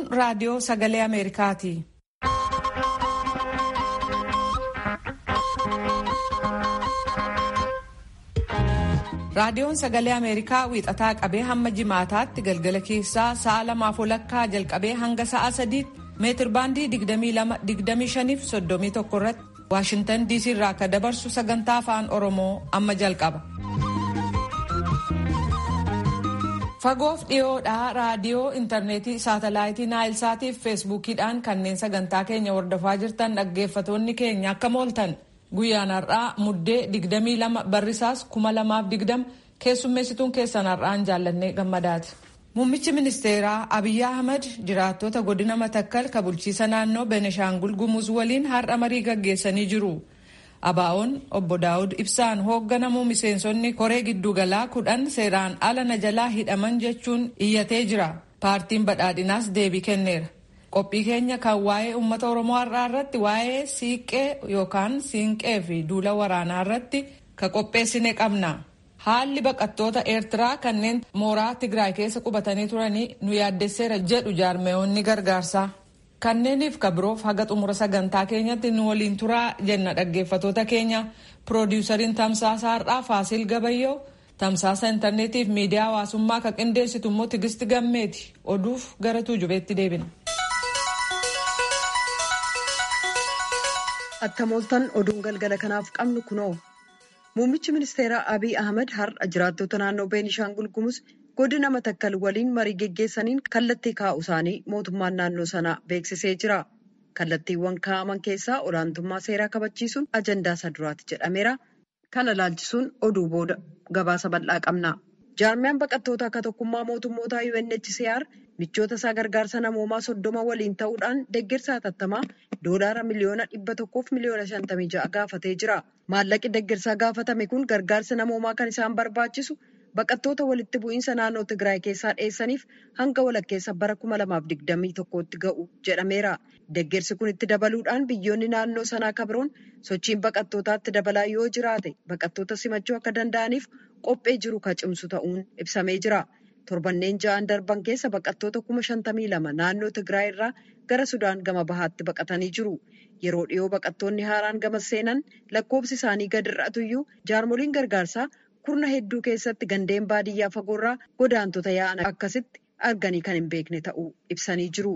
raadiyoo sagalee Ameerikaati. Raadiyoon sagalee Ameerikaa wiixataa qabee hamma jimaataatti galgala keessaa sa'a lamaaf walakkaa jalqabee hanga sa'a sadiitti meetir baandii 22-25 fi 31 irratti Waashintan DC irraa akka dabarsu sagantaa afaan Oromoo amma jalqaba. Fagoof dhiyoodhaa raadiyoo intarneetii saatalaayitii naayilsaatii fi feesbuukiidhaan kanneen sagantaa keenya hordofaa jirtan dhaggeeffatoonni keenya akka mooltan guyyaan har'aa muddee 22 barrisaas 2020 keessummeessituun keessan har'aan jaallannee gammadaati. Muummichi ministeeraa Abiyyi Ahmad jiraattota godina Matakkal ka bulchiisa naannoo Beneshaangul Gumuz waliin har'a marii gaggeessanii jiru. Abaa'oon obbo Daawud Ibsaan hoogganamu miseensonni koree giddugalaa kudhan seeraan ala na jalaa hidhaman jechuun iyyatee jira. Paartiin badhaadhinaas deebii kenneera. Qophii keenya kan waa'ee uummata Oromoo har'aa irratti waa'ee siiqqee yookaan siinqee fi duula waraanaa irratti ka qopheessine qabna. Haalli baqattoota Eertiraa kanneen mooraa Tigraay keessa qubatanii turanii nu yaaddesseera jedhu jaarmeewonni gargaarsaa. Kanneeniif ka biroof haga xumura sagantaa keenyatti nu waliin turaa jenna dhaggeeffatoota keenya piroodiwusariin tamsaasa har'aa Faasil Gabayyoo tamsaasa intarneetiif miidiyaa hawaasummaa ka qindeessitu immoo Tigisti Gammeeti oduuf gara tuujubeetti deebina. Attamooltan oduun galgala kanaaf qabnu kunoo. Muummichi ministeeraa Abiy Ahmad har'a jiraattota naannoo Beenishaangul Gumuz godina Matakkal waliin marii geggeessaniin kallattii kaa'u isaanii mootummaan naannoo sanaa beeksisee jira. Kallattiiwwan kaa'aman keessaa olaantummaa seeraa kabachiisuun ajandaa isa duraati jedhameera. Kana laalchisuun oduu booda gabaasa bal'aa qabna. Jaarmiyaan baqattoota akka tokkummaa mootummootaa UNHCR michoota isaa gargaarsa namoomaa soddoma waliin ta'uudhaan deeggarsa hatattamaa doolaara miliyoona dhibba tokkoof miliyoona shantamii ja'a gaafatee jira. Maallaqi deeggarsaa gaafatame kun gargaarsa namoomaa kan isaan barbaachisu baqattoota walitti bu'iinsa naannoo Tigraay keessaa dheessaniif hanga walakkeessa bara kuma lamaaf digdamii tokkotti ga'u jedhameera. Deeggarsi kun itti dabaluudhaan biyyoonni naannoo sanaa kabiroon sochiin baqattootaatti dabalaa yoo jiraate baqattoota simachuu akka danda'aniif qophee jiru ka cimsu ta'uun ibsamee jira. Torbanneen ja'an darban keessa baqattoota kuma shantamii lama naannoo Tigraay irraa gara Sudaan gama bahaatti baqatanii jiru. Yeroo dhiyoo baqattoonni haaraan gama seenan lakkoofsi isaanii gad hir'atuyyuu jaarmoliin gargaarsaa kurna hedduu keessatti gandeen baadiyyaa fagoorraa godaantota yaa'an akkasitti arganii kan hin beekne ta'uu ibsanii jiru.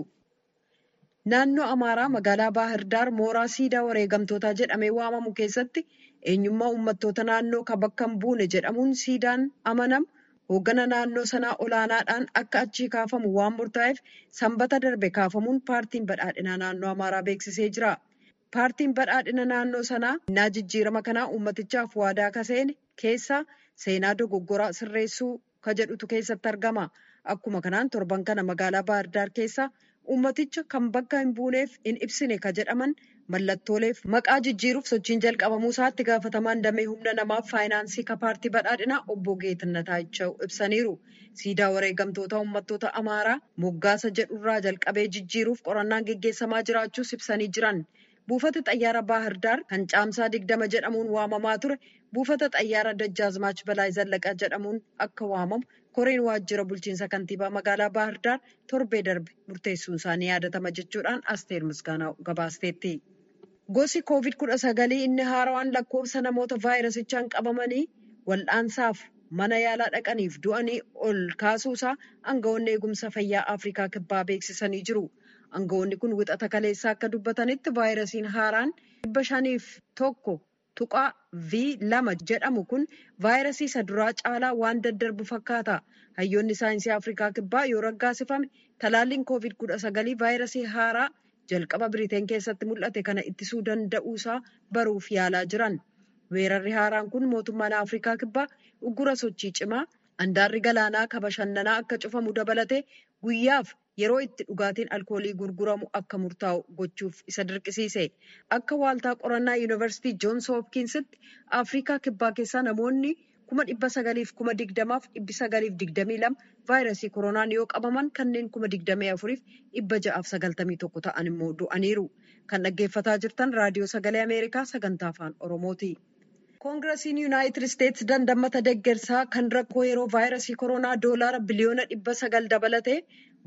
Naannoo Amaaraa magaalaa Baahirdaar mooraa siidaa wareegamtootaa jedhamee waamamu keessatti eenyummaa uummattoota naannoo kan bakka hin buune jedhamuun siidaan amanamu hooggana naannoo sanaa olaanaadhaan akka achii kaafamu waan murtaa'eef sanbata darbe kaafamuun paartiin badhaadhinaa naannoo Amaaraa beeksisee jira. Paartiin badhaadhina naannoo sanaa innaa jijjiirama kanaa uummatichaaf waadaa kaseene keessaa seenaa dogoggoraa sirreessuu ka jedhutu keessatti argama. Akkuma kanaan torban kana magaalaa Baahirdaar keessaa uummaticha kan bakka hin buuneef hin ibsine ka jedhaman mallattooleef maqaa jijjiiruuf sochiin jalqabamuu isaatti gaafatamaan damee humna namaaf faayinaansii ka paartii badhaadhinaa obbo Geetannata Ichaa'u ibsaniiru. Siidaa wareegamtoota uummattoota Amaaraa moggaasa jedhurraa jalqabee jijjiiruuf qorannaan geggeessamaa jiraachuus ibsanii jiran. Buufata xayyaara Baahirdaar kan caamsaa digdama jedhamuun waamamaa ture buufata xayyaara Dajjaazmaach Balaay Zallaqaa jedhamuun akka waamamu koreen waajjira bulchiinsa kantiibaa magaalaa Baahirdaar torbee darbe murteessuun isaanii yaadatama jechuudhaan Asteer Misgaanaa gabaasteetti. Gosi koovid kudha sagalii inni haarawaan lakkoofsa namoota vaayirasichaan qabamanii wal'aansaaf mana yaalaa dhaqaniif du'anii ol kaasuusaa aangawoonni eegumsa fayyaa Afrikaa kibbaa beeksisanii jiru. Aangawoonni kun wixata kaleessaa akka dubbatanitti vaayirasiin haaraan dhibba shaniif tokko tuqaa V lama jedhamu kun vaayirasii isa duraa caalaa waan daddarbu fakkaata. Hayyoonni saayinsii Afrikaa kibbaa yoo raggaasifame talaalliin koovid kudha sagalii vaayirasii haaraa jalqaba Biriteen keessatti mul'ate kana ittisuu danda'uusaa baruuf yaalaa jiran. Weerarri haaraan kun mootummaan Afrikaa kibbaa uggura sochii cimaa handaarri galaanaa ka bashannanaa akka cufamu dabalatee guyyaaf yeroo itti dhugaatiin alkoolii gurguramu akka murtaa'u gochuuf isa dirqisiise. Akka waaltaa qorannaa yuunivarsiitii Joons Hopkinsitti Afrikaa kibbaa keessaa namoonni kuma dhibba sagaliif kuma digdamaaf dhibbi sagaliif digdamii lama vaayirasii koronaan yoo qabaman kanneen kuma digdamii afuriif dhibba ja'aaf sagaltamii tokko ta'an immoo du'aniiru. Kan dhaggeeffataa jirtan raadiyoo sagalee Ameerikaa sagantaa afaan Oromooti. Koongirasiin Yuunaayitid Isteetsi dandammata deeggarsaa kan rakkoo yeroo vaayirasii koronaa doolaara biliyoona dhibba sagal dabalatee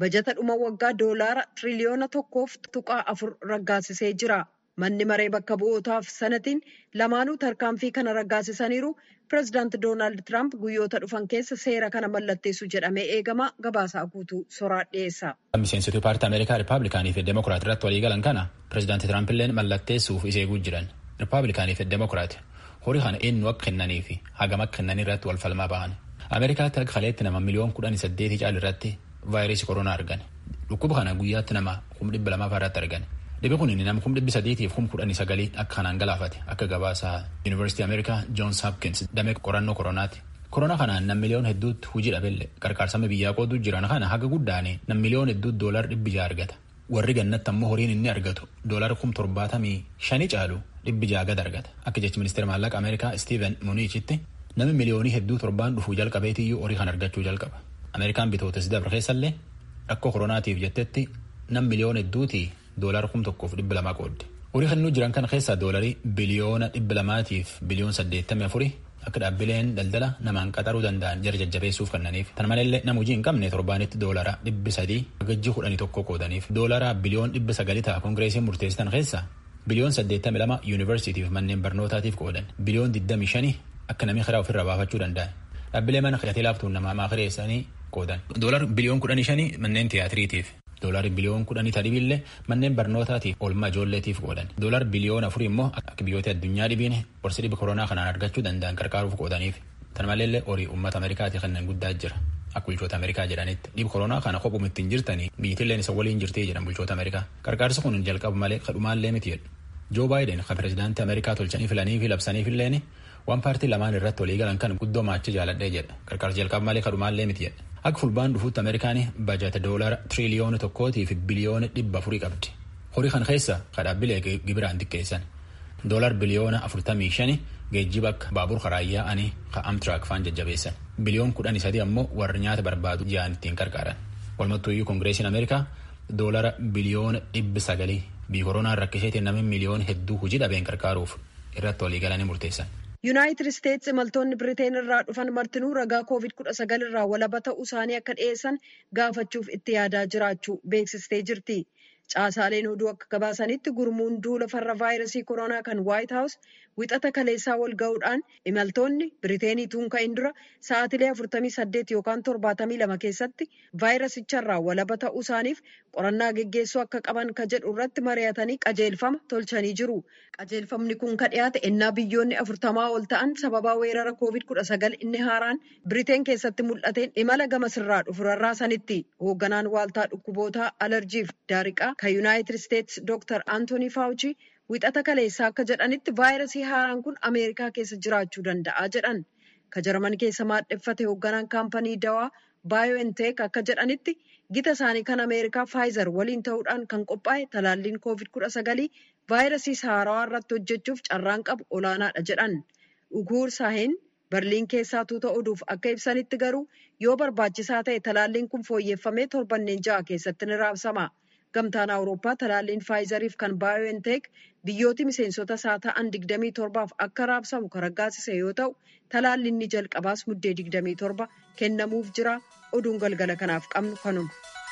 bajata dhuma waggaa doolaara tiriliyoona tokkoof tuqaa afur raggaasisee jira. Manni maree bakka bu'ootaaf sanatiin lamaanuu tarkaanfii kana raggaasisaniiru. Pireezidaanti Doonaald Tiraamp guyyoota dhufan keessa seera kana mallatteessu jedhamee eegama. Gabaasaa guutuu soraa dhiyeessa. Miseensituu paartii Ameerikaa Rippaabilikaanii fi Demokiraat irratti walii galan kana pireezidaanti Tiraamp illee mallatteessuuf isa eeguu jiran. Rippaabilikaanii fi Demokiraat horii kana eenyu akka kennanii fi hagam akka kennanii irratti wal falmaa bahan. Ameerikaatti akka kaleetti nama miliyoon kudhan saddeetii caal irratti vaayirasii koronaa argan. Dhukkuba kana guyyaatti nama kum dhibba lamaa irratti argan. Dhibee kun nama kum dhibbi sadiitiif kum kudhanii sagalii akka kanaan galaafate akka gabaasaa Yuunivarsiitii Ameerikaa Joons Hopkins damee qorannoo koronaati. Koronaa kanaan nam miliyoon hedduutti hojii dhabelle qarqaarsama biyyaa qooduu jiran kana haga guddaane nam miliyoon hedduutti doolar dhibbi jaha argata. Warri gannatti ammoo horiin inni argatu doolar kum torbaatamii shanii caalu dhibbi jaha gad argata. Akka jechi ministeera maallaqa Ameerikaa Steven Mnuchin namni miliyoonii hedduu torbaan dhufuu jalqabeetiyyuu horii kan argachuu jalqaba. Ameerikaan bitootes dabre keessallee rakkoo koronaatiif jettetti nam miliyoon hedduutii doolara kum tokkoof dhibba lamaa qoodde. Horii kannuu jiran kana keessaa doolarii biliyoona dhibba lamaatiif biliyoon saddeettamii afurii akka dhaabbileen daldala namaan qaxaruu danda'an jara jajjabeessuuf kennaniif. Kana malee nama hojii hin qabne torbaanitti doolara dhibbi sadii gajji kudhanii tokko qoodaniif. Doolara biliyoon dhibba sagalii ta'a koongireesiin murteessitan keessaa biliyoon saddeettamii lama yuunivarsiitiif manneen barnootaatiif qoodan. Biliyoon digdamii shanii akka namni karaa ofirraa baafachuu danda'an. Dhaabbilee mana hidhatee laaftuun namaa maakireessanii qoodan. Doolar biliyoon kudhanii shanii manneen tiyaatiriitiif. Doolar biliyoon kudhanii tadibillee manneen barnootaatiif oolmaa ijoolleetiif qoodan. Doolar biliyoon afurii immoo akka biyyoota addunyaa dhibiin qorsi dhiba koronaa kanaan argachuu danda'an qarqaaruuf qoodaniif. Tan maleellee horii uummata Ameerikaati kanneen guddaa jira. Akka bulchoota Ameerikaa jedhanitti dhiba koronaa kana kophuma ittiin jirtanii biyyattilleen isa waliin jirtii jedhan bulchoota Ameerikaa. Qarqaarsi kun jalqabu malee kadhumaallee miti jedhu. Joo Baayiden kan pireezidaantii Ameerikaa tolchanii filanii fi labsaniif illeen waan paartii lamaan irratti walii galan kan guddoo maacha jaaladhee jedha. Qarqaarsi jalqabu malee kadhumaallee miti jedha. Akka fulbaan dhufuutti Ameerikaan bajata doolara tiriliyoona tokkootii fi biliyoona dhibba afurii qabdi. Horii kan keessa kadhaabbilee gibiraan xiqqeessan. Doolar biliyoona afurtamii shani geejjiba akka baabur karaa yaa'anii ka amtiraak faan jajjabeessan. Biliyoon kudhanii sadii ammoo warri nyaata barbaadu ji'aan ittiin qarqaaran. Walmattuuyyuu koongireesiin Ameerikaa doolara biliyoona dhibbi sagalii biyya koronaan rakkiseetiin namni miliyoona hedduu hojii dhabeen qarqaaruuf irratti walii galanii murteessan. Yuunaayitid Isteetsi imaltoonni Biriteen irraa dhufan martinuu ragaa koovid kudha sagal irraa walaba ta'uu isaanii akka dhiyeessan gaafachuuf itti yaadaa jiraachuu beeksistee jirti. Caasaaleen oduu akka gabaasanitti gurmuun duula farra vaayirasii koronaa kan Waayit Haawus wixata kaleessaa wal ga'uudhaan imaltoonni Biriteenii tuunka'in dura sa'aatilee 48 yookaan 72 keessatti vaayirasicharraa walaba ta'uu isaaniif qorannaa geggeessuu akka qaban ka jedhu irratti mari'atanii qajeelfama tolchanii jiru. Qajeelfamni kun ka dhiyaate ennaa biyyoonni afurtamaa ol ta'an sababaa weerara koovid kudha sagal inni haaraan Biriteen keessatti mul'ateen imala gamasirraa dhufu rarraasanitti. Hoogganaan waaltaa dhukkubootaa alarjiif daariqaa kan Yuunaayitid Isteetsi Dr. Antoonii Faawuchi wixata kaleessaa akka jedhanitti vaayirasii haaraan kun Ameerikaa keessa jiraachuu danda'a jedhan. Ka Jarman keessa maadheffate hoogganaan kaampanii dawaa BioNTech akka jedhanitti gita isaanii kan Ameerikaa Pfizer waliin ta'uudhaan kan qophaa'e talaalliin koovid kudha sagalii vaayirasii haarawaa irratti hojjechuuf carraan qabu olaanaadha jedhan. Uguur Saahin Berliin keessaa tuuta oduuf akka ibsanitti garuu yoo barbaachisaa ta'e talaalliin kun fooyyeffamee torbanneen ja'a keessatti ni raabsama. Gamtaan Awurooppaa talaalliin Faayizariif kan BioNTech biyyooti miseensota isaa ta'an 27f akka raabsamu kan raggaasise yoo ta'u, talaalliin ni jalqabaas muddee 27 kennamuuf jira. Oduun galgala kanaaf qabnu kanuma.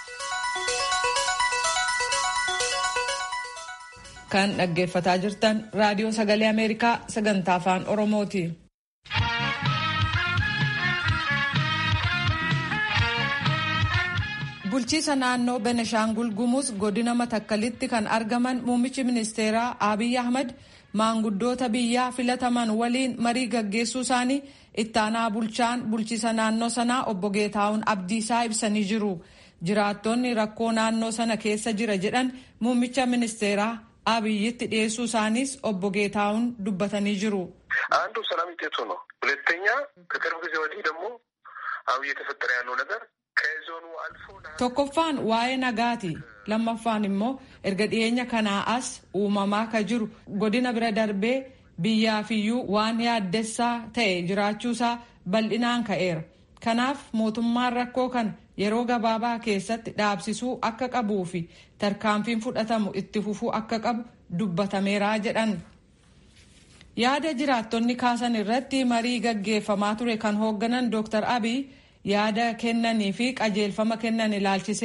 Kan dhaggeeffataa jirtan raadiyoo sagalee Ameerikaa sagantaa afaan Oromooti. Bulchiisa naannoo Beneshaangul Gumuz godina Matakkalitti kan argaman muummichi ministeeraa Abiy Ahmad maanguddoota biyyaa filataman waliin marii gaggeessuu isaanii ittaanaa bulchaan bulchiisa naannoo sanaa obbo Geetaawun Abdiisaa ibsanii jiru. Jiraattonni rakkoo naannoo sana keessa jira jedhan muummicha ministeeraa Abiyyitti dhiyeessuu isaaniis obbo Geetaawun dubbatanii jiru. አንዱ ሰላም ውጤቱ ነው። ሁለተኛ ከቅርብ ጊዜ ወዲህ ደግሞ አሁን እየተፈጠረ ያለው ነገር ከዞኑ አልፎ tokkoffaan waa'ee nagaati lammaffaan immoo erga dhiyeenya kanaa as uumamaa ka jiru godina bira darbee biyyaafiyyuu waan yaaddessaa ta'e jiraachuusaa bal'inaan ka'eera kanaaf mootummaan rakkoo kana yeroo gabaabaa keessatti dhaabsisuu akka qabuu fi tarkaanfiin fudhatamu itti fufuu akka qabu dubbatameeraa jedhan. yaada jiraattonni kaasan irratti marii gaggeeffamaa ture kan hoogganan Dr. Abiy yaada kennanii fi qajeelfama kennan ilaalchisee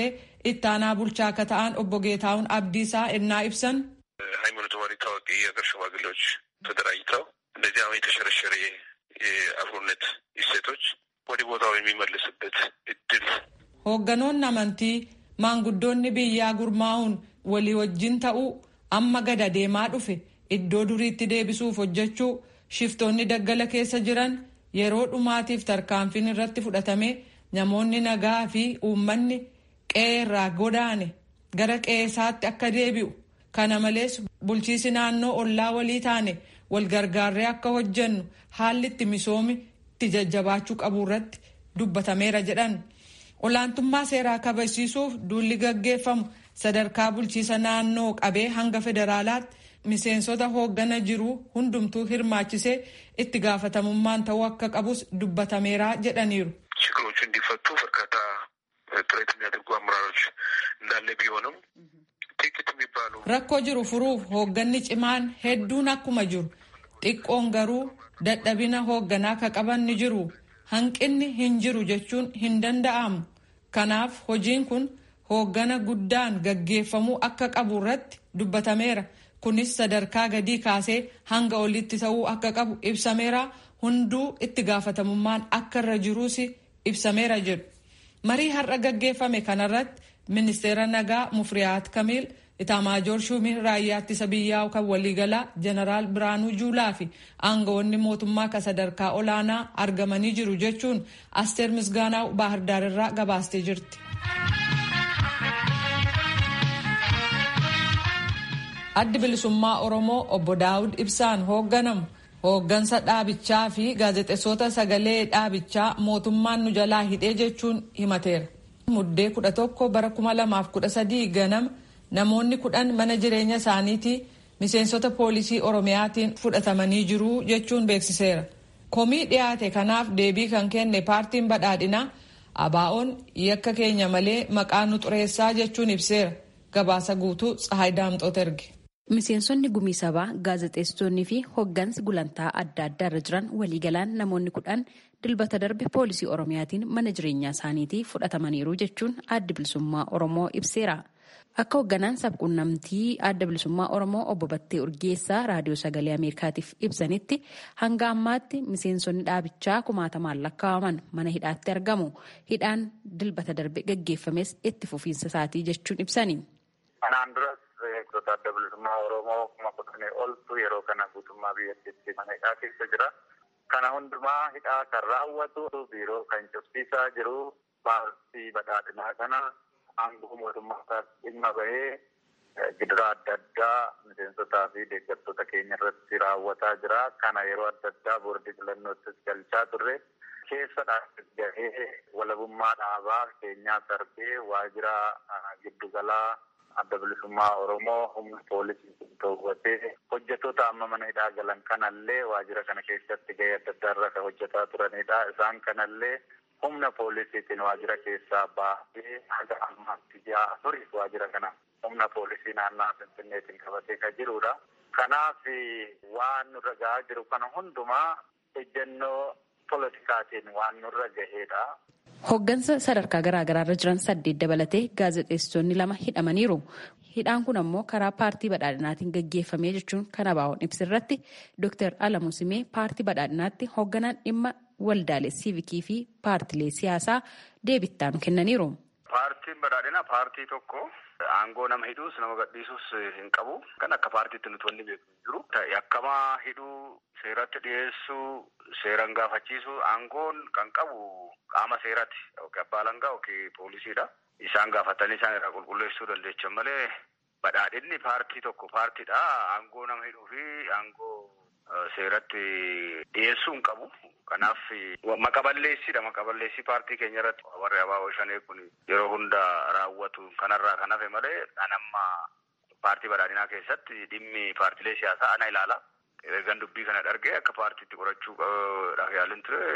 ittaanaa bulchaa akka ta'an obbo Geetahuun Abdiisaa ennaa ibsan ሃይማኖት መሪ ታዋቂ የሀገር ሽማግሌዎች ተደራጅተው እንደዚህ አሁን የተሸረሸረ የአብሮነት እሴቶች ወደ ቦታው የሚመልስበት እድል hoogganoonni amantii maanguddoonni biyyaa gurmaa'uun walii wajjin ta'uu amma gada deemaa dhufe iddoo duriitti deebisuuf hojjechuu shiftoonni daggala keessa jiran yeroo dhumaatiif tarkaanfiin irratti fudhatame namoonni nagaa fi uummanni qe'ee irraa godaane gara qe'eesaatti akka deebi'u kana malees bulchiisi naannoo ollaa walii taane wal gargaarree akka hojjennu haalli itti misoomi itti jajjabaachuu qabu irratti dubbatameera jedhan. olaantummaa seeraa kabachiisuuf duulli gaggeeffamu sadarkaa bulchiisa naannoo qabee hanga federaalaatti miseensota hooggana jiru hundumtuu hirmaachisee itti gaafatamummaan ta'uu akka qabus dubbatameera jedhaniiru. ችግሮቹ እንዲፈቱ በርካታ ጥረት የሚያደርጉ አመራሮች እንዳለ ቢሆንም ጥቂት የሚባሉ rakkoo jiru furuuf hoogganni cimaan hedduun akkuma jiru xiqqoon garuu dadhabina hoogganaa ka qaban ni jiru hanqinni hin jiru jechuun hin danda'amu kanaaf hojiin kun hooggana guddaan gaggeeffamuu akka qabu irratti dubbatameera kunis sadarkaa gadii kaasee hanga olitti ta'uu akka qabu ibsameera hunduu itti gaafatamummaan akka irra jiruus ibsameera jedhu marii har'a gaggeeffame kanarratti ministeera nagaa mufriyaat kamiil itaamaajoor shuumii raayyaa ittisa biyyaa kan waliigalaa jeneraal biraanuu juulaa fi aangawoonni mootummaa ka sadarkaa olaanaa argamanii jiru jechuun asteer misgaanaa baahirdaar irraa gabaastee jirti. addi bilisummaa oromoo obbo daawud ibsaan hoogganamu hooggansa dhaabichaa fi gaazexeessota sagalee dhaabichaa mootummaan nu jalaa hidhee jechuun himateera. muddee kudha tokko bara kuma lamaaf kudha sadii ganama namoonni kudhan mana jireenya isaaniitii miseensota poolisii oromiyaatiin fudhatamanii jiru jechuun beeksiseera. komii dhiyaate kanaaf deebii kan kenne paartiin badhaadhinaa abaa'oon yakka keenya malee maqaa nu xureessaa jechuun ibseera gabaasa guutuu tsahaay daamxoot erge. Miseensonni gumii sabaa gaazexeessitoonni fi hoggansi gulantaa adda addaa irra jiran waliigalaan namoonni kudhan dilbata darbe poolisii oromiyaatiin mana jireenyaa isaaniitii fudhatamaniiru jechuun adda bilisummaa oromoo ibseera. Akka hogganaan sabquunnamtii adda bilisummaa oromoo obbo Battee Urgeessaa raadiyoo sagalee Ameerikaatiif ibsanitti hanga ammaatti miseensonni dhaabichaa kumaatamaan lakkaa'aman mana hidhaatti argamu. Hidhaan dilbata darbe gaggeeffames itti fufiinsa isaatii jechuun ibsani. Beektota adda bilisummaa Oromoo kuma kudhanii oltu yeroo kana guutummaa biyyattiitti mana hidhaa keessa jira. Kana hundumaa hidhaa kan raawwatu biiroo kan cufsiisaa jiru paartii badhaadhinaa kana aangoo mootummaa dhimma bahee gidiraa adda addaa miseensotaa fi deeggartoota keenya irratti raawwataa jira. Kana yeroo adda addaa boordii filannoottis galchaa turre. Keessa gahee walabummaa dhaabaa keenyaa darbee waajjira giddugalaa adda bilisummaa Oromoo humna poolisii to'atee hojjetoota amma mana hidhaa galan kanallee waajjira kana keessatti gahee adda addaa irra kan hojjetaa turanidha. Isaan kanallee humna poolisiitiin waajjira keessaa baasee haga ammaatti ji'a afuriif waajjira kana humna poolisii naannaa Finfinneetiin qabatee kan jirudha. Kanaaf waan nurra gahaa jiru kana hundumaa ejjennoo politikaatiin waan nurra gahedha. Hoggansa sadarkaa garaagaraa irra jiran saddeet dabalatee gaazexeessitoonni lama hidhamaniiru. Hidhaan kun ammoo karaa paartii badhaadhinaatiin gaggeeffamee jechuun kan abaa'oon ibsirratti Dr. Alamuu Simee paartii badhaadhinaatti hogganaan dhimma waldaalee siivikii fi paartilee siyaasaa deebittaan kennaniiru. Paartiin badhaadhinaa paartii tokko aangoo nama hidhuus nama gadhiisuus hin qabu. Kan akka paartiitti nuti wanni beeku jiru. Yakkamaa hidhuu, seeratti dhiyeessuu, seeran gaafachiisuu aangoon kan qabu qaama seeraati. Yookiin abbaa alangaa yookiin poolisiidha. Isaan gaafatanii isaan irraa qulqulleessuu dandeechan malee badhaadhinni paartii tokko paartiidha. Aangoo nama hidhuu fi aangoo seeratti dhiyeessuu hin qabu. Kanaaf maqaballeessidha. Maqaballeessii paartii keenya irratti warri abaaboo shanee kun yeroo hunda raawwatu kanarraa kan hafe malee anamma paartii badhaadhinaa keessatti dhimmi paartilee siyaasaa ana ilaala. Ergan dubbii kana dhargee akka paartiitti qorachuu dhaaf yaalin ture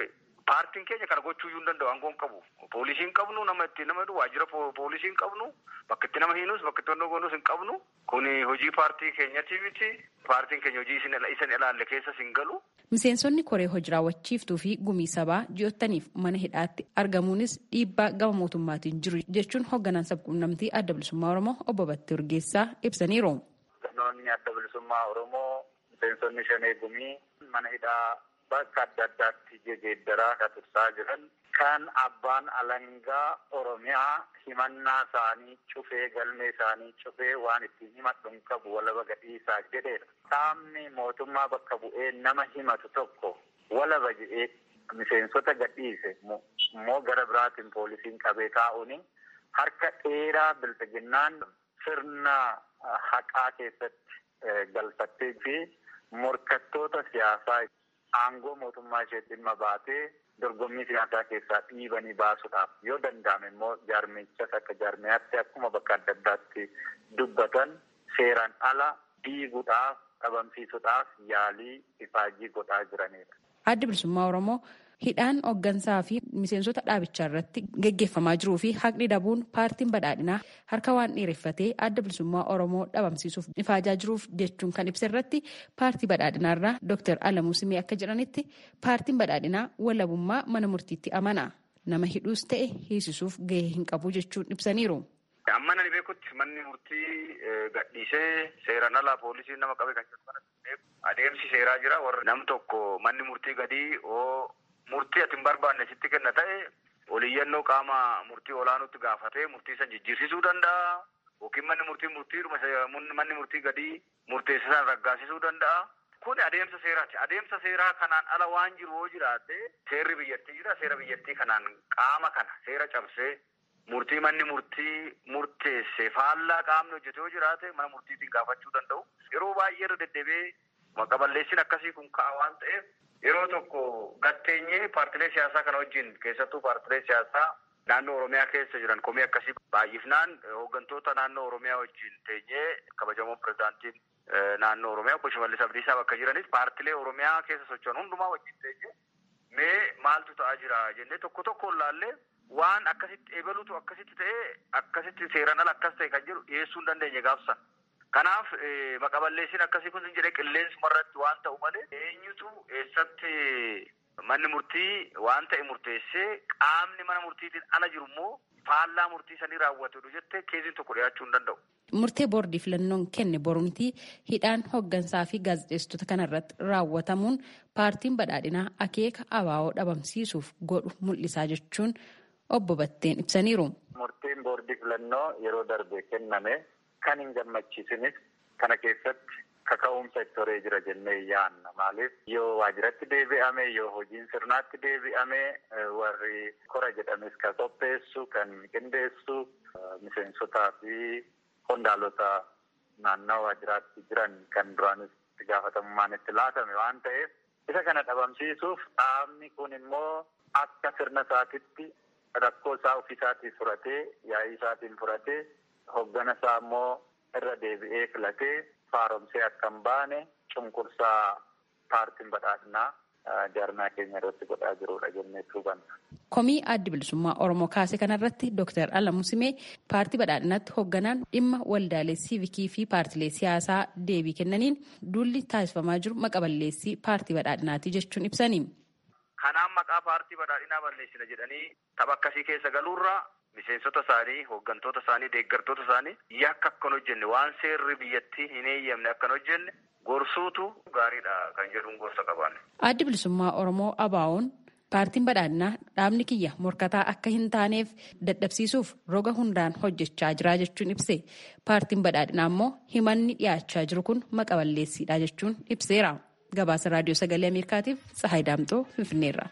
Paartiin keenya kana gochuu iyyuu hin danda'u aangoo hin qabu. Poolisii hin qabnu nama itti nama waajjira poolisii hin qabnu bakka itti nama hiinus bakka itti onnoo goonus hin qabnu. Kuni hojii paartii keenyati miti. Paartiin keenya hojii isin ilaalle keessas hin galu. Miseensonni koree hojii raawwachiiftuu fi gumii sabaa ji'ottaniif mana hidhaatti argamuunis dhiibbaa gama mootummaatiin jiru jechuun hoogganaan sabquunnamtii adda bilisummaa Oromoo obbo Battee Urgeessaa ibsaniiru. Hooggantoonni adda bilisummaa Oromoo miseensonni shanee gumii mana hidhaa bakka adda addaatti jijjiiraa kan tursaa jiran kan abbaan alangaa Oromiyaa himannaa isaanii cufee galmee isaanii cufee waan ittiin himadhu hin qabu walaba gadhiisaa jedheedha. Qaamni mootummaa bakka bu'ee nama himatu tokko walaba jedhee miseensota gadhiise immoo gara biraatiin poolisiin qabee taa'uuni harka dheeraa bilchiginnaan sirna haqaa keessatti galfattee fi morkattoota siyaasaa aangoo mootummaa ishee dhimma baatee dorgommii siyaasaa keessaa dhiibanii baasuudhaaf yoo danda'ame immoo jaarmichas akka jaarmiyaatti akkuma bakka adda addaatti dubbatan seeraan ala diiguudhaaf dhabamsiisuudhaaf yaalii ifaajii godhaa jiranidha. Addi bilisummaa Oromoo hidhaan hooggansaa fi miseensota dhaabichaa irratti geggeeffamaa jiruu fi haqni dhabuun paartiin badhaadhinaa harka waan dheereffatee adda bilisummaa Oromoo dhabamsiisuuf ifaajaa jiruuf jechuun kan ibsa irratti paartii badhaadhinaa irraa Dr. Alamuu Simee akka jedhanitti paartiin badhaadhinaa walabummaa mana murtiitti amana. Nama hidhuus ta'e hiisisuuf gahee hin qabu jechuun ibsaniiru. Amma nani beekutti manni murtii gadhiisee seeraan alaa poolisiin nama qabe kan jedhu adeemsi seeraa jira warra nam tokko manni murtii gadii oo murtii ati hin barbaanne sitti kenna ta'e oliyyannoo qaama murtii olaanutti gaafatee murtii san jijjiirsisuu danda'a yookiin manni murtii murtiidhuma manni murtii gadii murteesse san raggaasisuu danda'a. Kun adeemsa seeraati. Adeemsa seeraa kanaan ala waan jiru yoo jiraate seerri biyyattii jira. Seera biyyattii kanaan qaama kana seera cabsee murtii manni murtii murteesse faallaa qaamni hojjete yoo jiraate mana murtiitiin gaafachuu danda'u. Yeroo baay'ee irra deddeebi'ee maqaballeessin akkasii kun ka'a waan ta'eef yeroo tokko gatteenyee paartilee siyaasaa kana wajjin keessattuu paartilee siyaasaa naannoo Oromiyaa keessa jiran komii akkasii baay'ifnaan hooggantoota naannoo Oromiyaa wajjin teenyee kabajamoon pirezidaantiin naannoo Oromiyaa obbo Shimallis Abdiisaa bakka jiranis paartilee Oromiyaa keessa socho'an hundumaa wajjin teenyee mee maaltu ta'aa jira jennee tokko tokkoon laallee waan akkasitti eebaluutu akkasitti ta'ee akkasitti seeraan ala akkas ta'e kan jedhu dhiyeessuu hin dandeenye gaafsan. Kanaaf maqaballeessin akkasii kun jedhee qilleensuma irratti waan ta'u malee eenyutu eessatti manni murtii waan ta'e murteessee qaamni mana murtiitiin ala jiru immoo faallaa murtii sanii raawwatudha jettee keessiin tokko dhiyaachuu hin danda'u. Murtee boordii filannoon kenne borumtii hidhaan hooggansaa fi gaazexeessitoota kanarratti raawwatamuun paartiin badhaadhinaa akeeka abaa'oo dhabamsiisuuf godhu mul'isaa jechuun obbo Batteen ibsaniiru. Murtiin boordii filannoo yeroo darbe kenname kan hin gammachiisinis kana keessatti kaka'umsa itti horee jira jennee yaanna. Maaliif yoo waajjiratti deebi'ame yoo hojiin sirnaatti deebi'ame warri kora jedhames kan qopheessu kan qindeessu miseensotaa fi qondaalota naannoo waajjiraatti jiran kan duraanis itti gaafatamummaan itti laatame waan ta'eef isa kana dhabamsiisuuf dhaabni kun immoo akka sirna isaatitti rakkoo isaa ofiisaatiin furatee yaa'ii isaatiin furatee hoggana isaa immoo irra deebi'ee filatee faaromsee akka hin baane cunqursaa paartiin badhaadhinaa jaarmaa keenya irratti godhaa jirudha jennee hubanna. Komii addi bilisummaa Oromoo kaase kanarratti Dr. Alamuu Simee paartii badhaadhinaatti hoogganaan dhimma waldaalee siivikii fi paartilee siyaasaa deebii kennaniin duulli taasifamaa jiru maqaballeessii paartii badhaadhinaati jechuun ibsani. Kanaan maqaa paartii badhaadhinaa balleessina jedhanii tapha akkasii keessa galuurra miseensota isaanii, hooggantoota isaanii, deeggartoota isaanii yakka akkan hojjenne waan seerri biyyattii hin eeyyamne akkan hojjenne gorsuutu gaariidha kan jedhuun gorsa qaban. Addi bilisummaa Oromoo ABO'n paartiin badhaadhinaa dhaabni kiyya morkataa akka hin taaneef dadhabsiisuuf roga hundaan hojjechaa jira jechuun ibse. Paartiin badhaadhinaa immoo himanni dhiyaachaa jiru kun maqaballeessiidha jechuun ibseera. Gabaasa raadiyoo sagalee Ameerikaatiif Tsahaay Daamxoo Finfinneerra.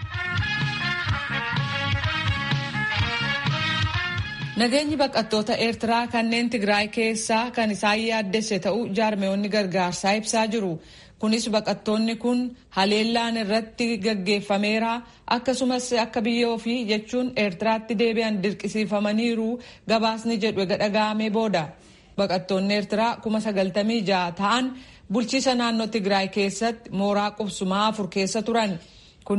Nageenyi baqattoota Eertiraa kanneen Tigraay keessaa kan isaan yaaddesse ta'uu jaarmeewwanni gargaarsaa ibsaa jiru. Kunis baqattoonni kun haleellaan irratti gaggeeffameera akkasumas akka biyya ofii jechuun Eertiraatti deebi'an dirqisiifamaniiru gabaasni jedhu dhaga'amee booda. Baqattoonni Eertiraa kuma sagaltamii ja'a ta'an bulchiisa naannoo Tigraay keessatti mooraa qubsumaa afur keessa turan. Kunis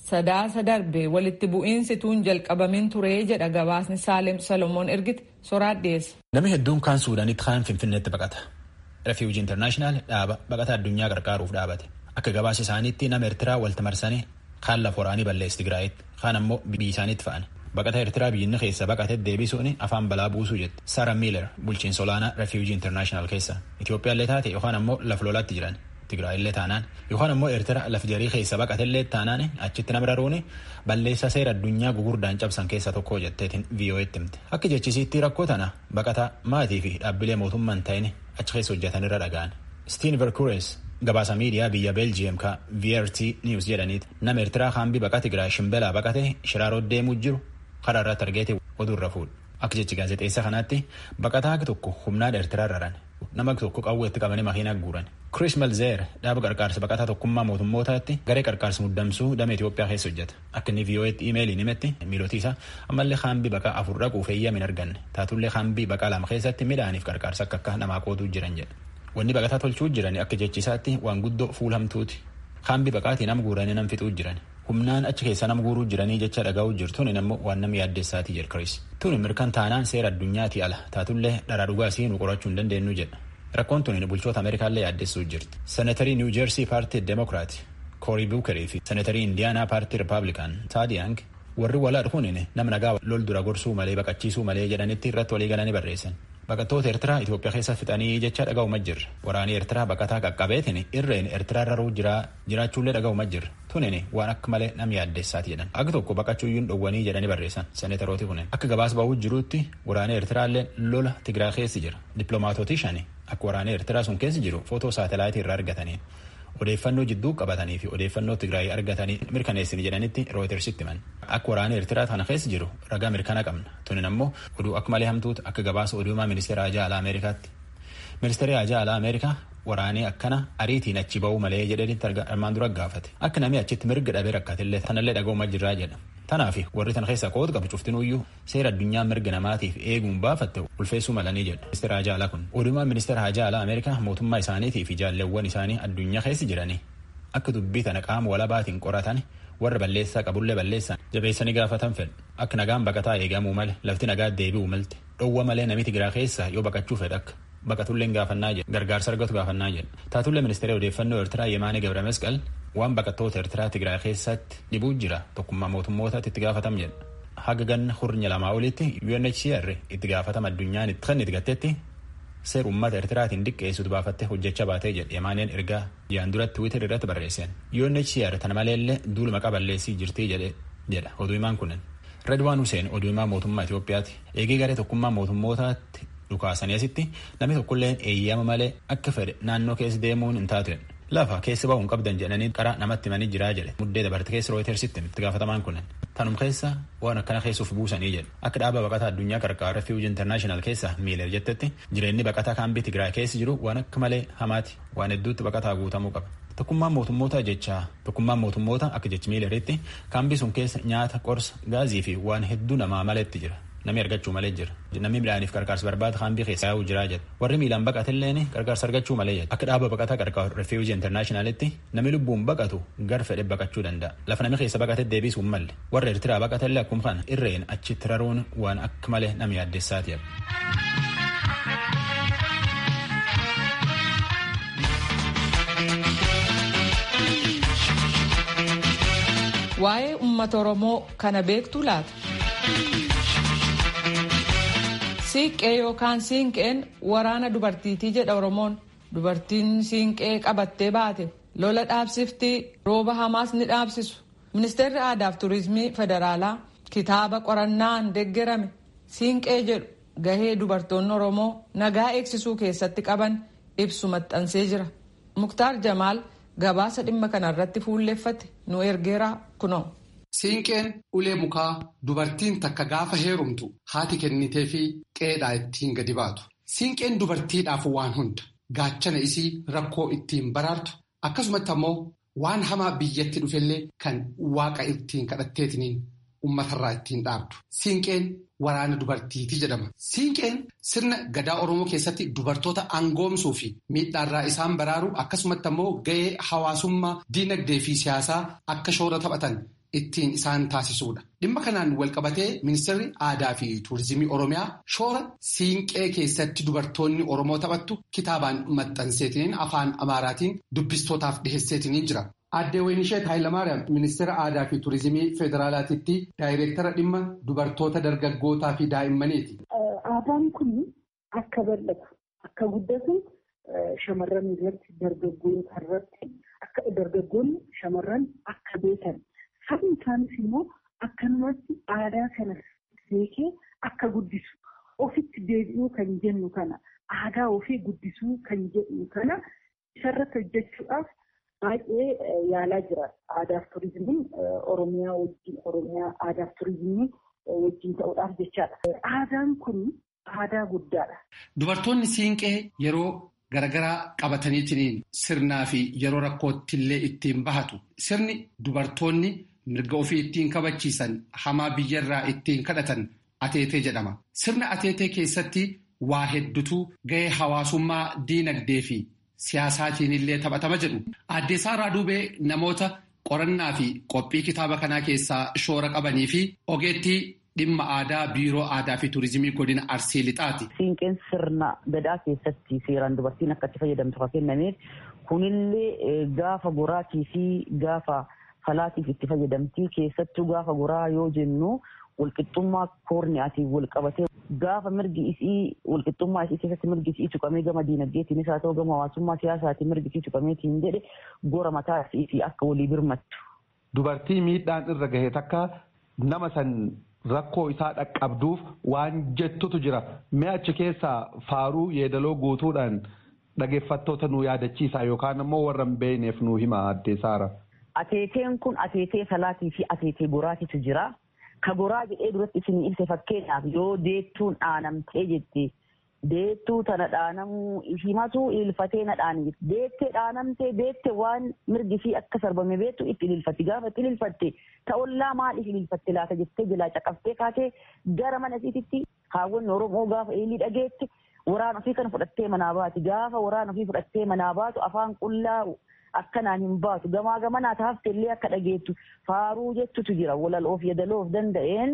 sadaasa darbe walitti bu'iinsi tuun jalqabamin ture jedha gabaasni Saalem Salomoon ergite soraat dhiyeesse. Namni hedduun kaan Suudaanitti kaan Finfinneetti baqata. Refuuji Intarnaashinaal dhaaba baqata addunyaa qarqaaruuf dhaabate. Akka gabaasa isaaniitti nama Eertiraa walitti marsanii kaan lafa waraanii balleessi Tigraayitti kaan ammoo biyya isaaniitti fa'an. Baqata Eertiraa biyyinni keessa baqate deebisuun afaan balaa buusuu jette. Sara Miiler bulchiinsa olaanaa Refuuji Intarnaashinaal keessa. Itoophiyaallee taate yookaan ammoo lafa lolaatti jiran. Tigraayillee taanaan yookaan ammoo Eertira laf jarii keessa baqatellee taanaan achitti nama raruun balleessa seera addunyaa gugurdaan cabsan keessaa tokko jetteetiin VOA'tti himte. Akka jechisiitti rakkoo tana baqataa maatii fi dhaabbilee mootummaan ta'in achi keessa hojjetanirra dhaga'an. Stiin Verkures gabaasa miidiyaa biyya Beeljiyeem ka VRT News jedhaniiti nama Eertiraa haambii baqaa Tigraay shimbelaa baqate shiraaroo deemuu jiru karaa irratti argeeti oduurra fuudhu. Akka jechi gaazexeessa kanaatti baqataa tokko humnaan Eertiraa raran. nama tokko qawweetti qabanii makiinaa guuran. Chris Malzeer dhaaba qarqaarsa baqataa tokkummaa mootummootaatti garee qarqaarsa muddamsuu damee Itoophiyaa keessa hojjeta. Akka inni VOA'tti iimeeliin himetti miilootii isaa ammallee haambii baqaa afur dhaquuf eeyyama hin arganne. Taatullee haambii baqaa lama keessatti midhaaniif qarqaarsa akka akka namaa qootuu jiran jedha. Wanni baqataa tolchuu jiran akka jechisaatti waan guddoo fuulamtuuti. Haambii baqaatii nam guuranii nam fixuu jiran. humnaan achi keessa nama guuruu jiranii jecha dhaga'uu jirtuun immoo waan nama yaaddeessaatii jedha Chris. Tuni mirkan taanaan seera addunyaati ala taatullee dharaa dhugaa siinuu qorachuu hin dandeenyu jedha. Rakkoon tuni bulchoota Ameerikaallee yaaddessuu jirti. Seneetarii Niw Jeersii paartii Demokiraati Koorii Buukerii fi Seneetarii Indiyaanaa paartii Ripaablikaan Taadiyang warri walaa dhufuun nama nagaa lol dura gorsuu malee baqachiisuu malee jedhanitti irratti walii galanii barreessan. Baqattoota Eertiraa Itoophiyaa keessa fixanii jecha dhaga'uma jirra. Waraanii Eertiraa baqataa qaqqabeetiin irreen Eertiraa raruu jiraachuullee dhaga'uma jirra. Tunin waan akka malee nam yaaddeessaati jedhan. Akka tokko baqachuuyyuun dhowwanii jedhanii barreessan seneetarooti kunin. Akka gabaas ba'uu jiruutti waraanii Eertiraallee lola Tigiraa keessa jira. Dippiloomaatootii shani akka waraanii Eertiraa sun keessa jiru footoo saatalaayitii irraa argatanii odeeffannoo jidduu qabatanii fi odeeffannoo Tigraay argatanii mirkaneessini jedhanitti rooyitersitti himan. Akka waraana Eertiraa kana keessa jiru ragaa mirkana qabna. Tunin ammoo oduu akka malee hamtuutu akka gabaasa oduumaa ministeera Ajaa Alaa Ameerikaatti. Ministeerri Ajaa Alaa Ameerikaa waraanii akkana ariitiin achi ba'uu malee jedhanitti armaan dura gaafate. Akka namni achitti mirga dhabee rakkatillee tanallee dhaga'uma jirraa jedha. Tanaaf warri tan keessa qooda qabu cuftinuyyuu seera addunyaa mirga namaatiif eeguun baafatte ulfeessuu malanii jedha. Ministeera Hajaa Alaa kun oduumaa ministeera Hajaa Alaa Ameerikaa mootummaa isaaniitii fi jaalleewwan isaanii addunyaa keessa jiranii akka dubbii tana qaama walabaatiin qoratan warra balleessaa qabullee balleessan jabeessanii gaafatan fedhu akka nagaan baqataa eegamuu male lafti nagaa deebi'uu malte dhowwa malee namni Tigiraa keessa yoo baqachuu fedha akka baqatulleen gaafannaa jedha gargaarsa argatu gaafannaa jedha taatullee ministeera odeeffannoo Eertiraa Yemaanee Gabra Masqal waan baqattoota Eertiraa Tigiraa keessatti dhibuu jira tokkummaa mootummootaatti itti gaafatam jedha. Haga ganna hurnya lamaa olitti UNHCR itti gaafatama addunyaan itti kan itti gattetti seera uummata Eertiraatiin diqqeessutu baafattee hojjechaa baatee jedhe Yemaaneen ergaa jaan duratti Tiwiitar irratti barreesseen. UNHCR tana maleellee duuluma qaballeessii jirtii jedhe jedha oduu himaan kunin. Redwaan Hussein oduu himaa mootummaa Itoophiyaati. Eegee garee tokkummaa mootummootaatti dhukaasanii asitti namni tokkolleen eeyyama malee akka fedhe naannoo keessa deemuun hin taatu lafa keessa ba'uun qabdan jedhanii karaa namatti himanii jiraa jedhe muddee dabarte keessa rooyitersitti itti gaafatamaan kunin tanum keessa waan akkana keessuuf buusanii jedhe akka dhaaba baqataa addunyaa qarqaara refuuji intarnaashinaal keessa miiler jettetti jireenyi baqataa kaambii tigraay keessa jiru waan akka malee hamaati waan hedduutti baqataa guutamuu qaba. Tokkummaan mootummoota jechaa tokkummaan mootummoota akka jechi miileritti kaambii sun keessa nyaata qorsa gaazii fi waan hedduu namaa maleetti jira. Namni argachuu malee jira. Namni midhaaniif qarqaarsa barbaada kaambii keessa yaa'uu jira jedha. Warri miilaan baqatelleen qarqaarsa argachuu malee jedha. Akka dhaaba baqataa qarqaaru refuuji intarnaashinaalitti namni lubbuun baqatu gar fedhe baqachuu danda'a. Lafa namni keessa baqate deebisuu malle. Warra Eertiraa baqatellee akkuma kana irreen achitti raruun waan akka malee nama yaaddessaati jedha. Waa'ee uummata Oromoo kana beektu laata? Siiqqee yookaan siinqeen waraana dubartiitii jedha Oromoon. Dubartiin siinqee qabattee baate lola dhaabsiftii rooba hamaas ni dhaabsisu. Ministeerri Aadaa fi Turizimii Federaalaa kitaaba qorannaan deeggarame siinqee jedhu gahee dubartoonni Oromoo nagaa eegsisuu keessatti qaban ibsu maxxansee jira. Muktaar Jamaal gabaasa dhimma kanarratti fuulleeffate nu ergeera kunoo. Siinqeen ulee mukaa dubartiin takka gaafa heerumtu haati kennitee fi qeedhaa ittiin gadi baatu. Siinqeen dubartiidhaaf waan hunda gaachana isii rakkoo ittiin baraartu akkasumatti ammoo waan hamaa biyyatti dhufellee kan waaqa ittiin kadhatteetiniin uummatarraa ittiin dhaabdu. Siinqeen waraana dubartiitii jedhama. Siinqeen sirna gadaa Oromoo keessatti dubartoota angoomsuu fi miidhaarraa isaan baraaru akkasumatti ammoo gahee hawaasummaa diinagdee fi siyaasaa akka shoora taphatan ittiin isaan taasisuudha. Dhimma kanaan walqabatee ministeerri aadaa fi tuurizimii Oromiyaa shoora siinqee keessatti dubartoonni Oromoo taphattu kitaabaan maxxanseetiniin afaan Amaaraatiin dubbistootaaf dhiheesseetiniin jira. Aaddee Waynisheet Hayilamaariyaam ministeera aadaa fi tuurizimii federaalaatiitti daayireektara dhimma dubartoota dargaggootaa fi daa'immaniiti. Aadaan kun akka bal'atu akka guddatu shamarran irratti dargaggoota irratti akka dargaggoonni shamarran akka beekan sabni isaanis immoo akkanumatti aadaa kana beekee akka guddisu ofitti deebi'uu kan jennu kana aadaa ofii guddisuu kan jedhu kana isarratti hojjechuudhaaf baay'ee yaalaa jira aadaaf turizimiin oromiyaa wajjin oromiyaa aadaaf turizimii wajjin ta'uudhaaf jechaadha. Aadaan kun aadaa guddaadha. Dubartoonni siinqee yeroo garagaraa qabataniitiin sirnaa fi yeroo rakkoottillee ittiin bahatu sirni dubartoonni mirga ofii ittiin kabachiisan hamaa biyyarraa ittiin kadhatan ateetee jedhama. Sirna ateetee keessatti waa hedduutu gahee hawaasummaa diinagdee fi siyaasaatiin illee taphatama jedhu. Aadde Saaraa Duubee namoota qorannaa fi qophii kitaaba kanaa keessaa shoora qabanii fi ogeettii dhimma aadaa biiroo aadaa fi tuurizimii godina arsii lixaati. Siinqeen sirna gadaa keessatti seeraan dubartiin akka itti fayyadamtu kan kennameef kunillee gaafa goraatii fi gaafa falaatiif itti fayyadamtii keessattuu gaafa goraa yoo jennu walqixxummaa koorniyaatiin wal qabatee gaafa mirgi isii walqixxummaa isii keessatti mirgi isii tuqamee gama diinagdeetiinis haa ta'u gama hawaasummaa siyaasaatiin mirgi isii tuqameetiin jedhe gora mataa isii akka walii birmattu. Dubartii miidhaan irra gahee takka nama san rakkoo isaa dhaqqabduuf waan jettutu jira. Mee achi keessaa faaruu yeedaloo guutuudhaan dhageeffattoota nu yaadachiisa yookaan ammoo warra hin beekneef nu hima addee Saara. Ateeteen kun ateetee salaatii fi ateetee goraatitu jira. Ka goraa jedhee duratti isin ibse fakkeenyaaf yoo deettuun dhaanamtee jetti deettuu tana dhaanamuu himatu ililfatee na dhaani deettee dhaanamtee deette waan mirgi fi akka sarbame beektu itti ililfatti gaafa itti ililfatte ta'ollaa maaliif ililfatte laata jettee jalaa caqaftee kaatee gara mana isiititti kaawwanni oromoo gaafa eelii dhageette waraana ofii kana fudhattee manaa baati gaafa waraana ofii fudhattee manaa baatu afaan qullaa akkanaan hin baatu gamaa gamanaa taafte illee akka dhageettu faaruu jettutu jira walaloof yadaloof danda'een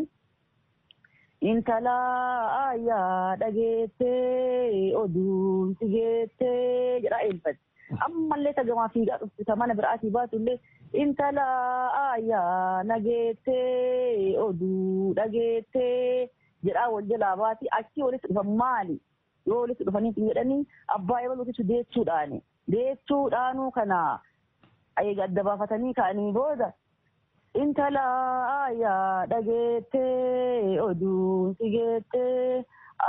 intala ayyaa dhageettee oduun si geettee jedhaa eelfatti ammallee ta gamaa fiigaa dhuftu ta mana biraatii baatu illee intala ayyaa nageettee oduu dhageettee jedhaa wal jalaa baati achii walitti dhufan maali yoo walitti dhufanii jedhanii abbaa ebaluutitu deechuudhaani deechuudhaanuu kana adda baafatanii ka'anii booda intala ayyaa dhageettee oduun si geettee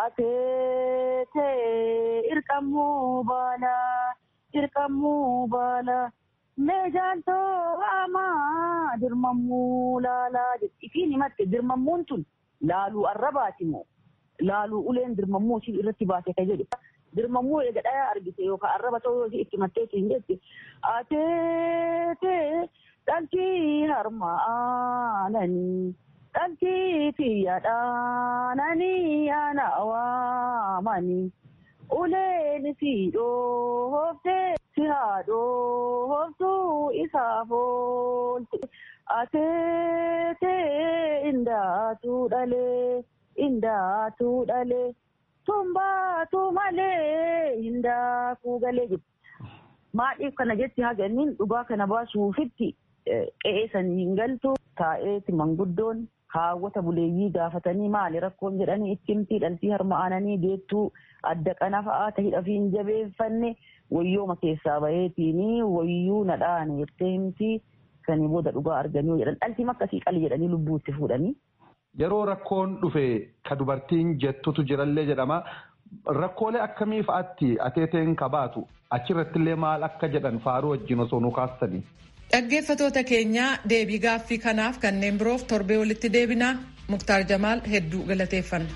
ateetee irqammuu baala irqammuu baala meejaaltoo amaa dirmammuu laalaa jetti ifiin himatte dirmammuun tun laaluu arrabaati moo laaluu uleen dirmammuu ishii irratti baase ka jedhu dirmammuu eega dhayaa argite yookaan arraba ta'uu yoo itti matteetiin jetti ateetee dhaltii harmaananii dhaltii tiyyadhaananii ana waamanii uleen si dhooftee si haadhooftuu isaaf oolte ateetee indaatuu dhalee indaatuu dhalee tumbaatu malee hindaakuu galee jetti. Maadhiif kana jetti haga inni dhugaa kana baasuufitti qe'ee sanii hin galtu taa'eeti manguddoon haawwata buleeyyii gaafatanii maali rakkoon jedhanii itti himtii dhaltii harma'ananii deettuu adda qana fa'aa tahidha fi hin jabeeffanne wayyooma keessaa baheetiini wayyuu nadhaan jettee himtii sanii booda dhugaa arganii jedhan dhaltii akkasii qali jedhanii lubbuutti fuudhanii. Yeroo rakkoon dhufe ka dubartiin jettutu jirallee jedhama. Rakkoolee akkamii fa'aatti ateeteen kabaatu achirratti illee maal akka jedhan faaruu wajjin osoo nu kaastanii. Dhaggeeffatoota keenyaa deebii gaaffii kanaaf kanneen biroof torbee walitti deebinaa Muktaar Jamaal hedduu galateeffanna.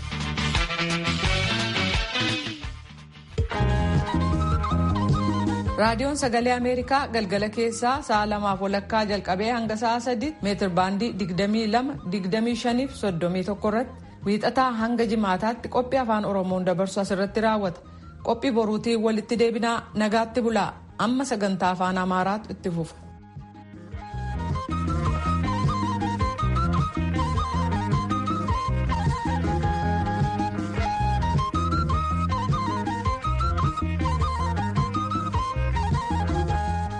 raadiyoon sagalee ameerikaa galgala keessaa sa'a lamaaf walakkaa jalqabee hanga sa'a sadi meetir baandii digdamii lama digdamii shaniif soddomii tokko irratti wiixataa hanga jimaataatti qophii afaan oromoon dabarsu asirratti raawwata qophii boruutiin walitti deebinaa nagaatti bulaa amma sagantaa afaan amaaraatu itti fufa.